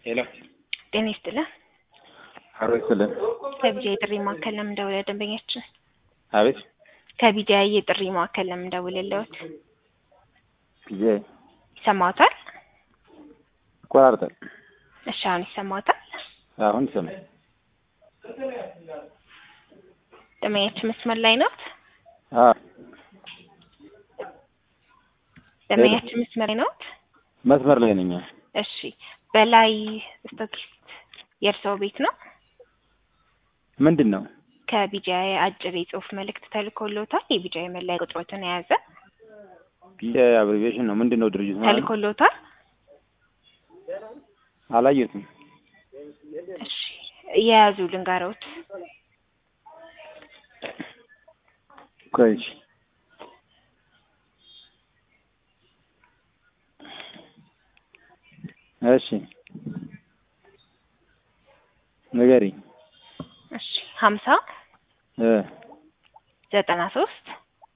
ሄሎ ጤና ይስጥልን። አሮ ይስጥልን። ከቢጃ የጥሪ ማዕከል ለምን ደውለ ደንበኛችን አቤት ከቢጃ የጥሪ ማዕከል ለምን ደውለለዎት? ጊዜ ይሰማዎታል? ይቆራርጣል። እሺ አሁን ይሰማዎታል? አሁን ይሰማል። ደንበኛችን መስመር ላይ ነዎት? አዎ ደንበኛችን መስመር ላይ ነዎት? መስመር ላይ ነኝ። እሺ በላይ ስቶኪስት የእርስዎ ቤት ነው? ምንድን ነው? ከቢጃ አጭር የጽሁፍ መልእክት ተልኮሎታል። የቢጃ የመለያ ቁጥሮትን የያዘ አብሪቬሽን ነው። ምንድን ነው ድርጅቱ? ማለት ነው? ተልኮሎታል። አላየሁትም። እሺ የያዙ ልንገሮት። ቆይ እሺ። እሺ ንገሪኝ። እሺ ሀምሳ እ ዘጠና ሶስት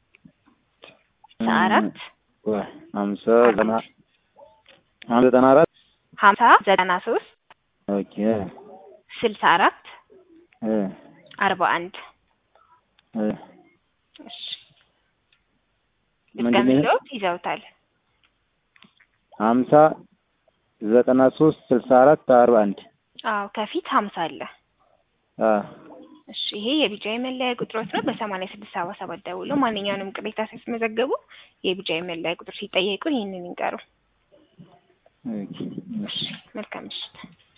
አራት ቆይ ሀምሳ ዘጠና ሀምሳ ዘጠና አራት ሀምሳ ዘጠና ሶስት ኦኬ ስልሳ አራት እ አርባ አንድ እ እሺ ምንድን ነው ይሄ? ልትገምተውት ይዘውታል። ሀምሳ ዘጠና ሶስት ስልሳ አራት አርባ አንድ አዎ ከፊት ሀምሳ አለ። አ እሺ ይሄ የቢጃ መለያ ቁጥሮች ነው። በሰማንያ ስድስት ሰባ ሰባት ደውሎ ማንኛውንም ቅሬታ ሲያስመዘገቡ የቢጃ መለያ ቁጥር ሲጠየቁ ይህንን ይንገሩ። ኦኬ እሺ መልካም ምሽት።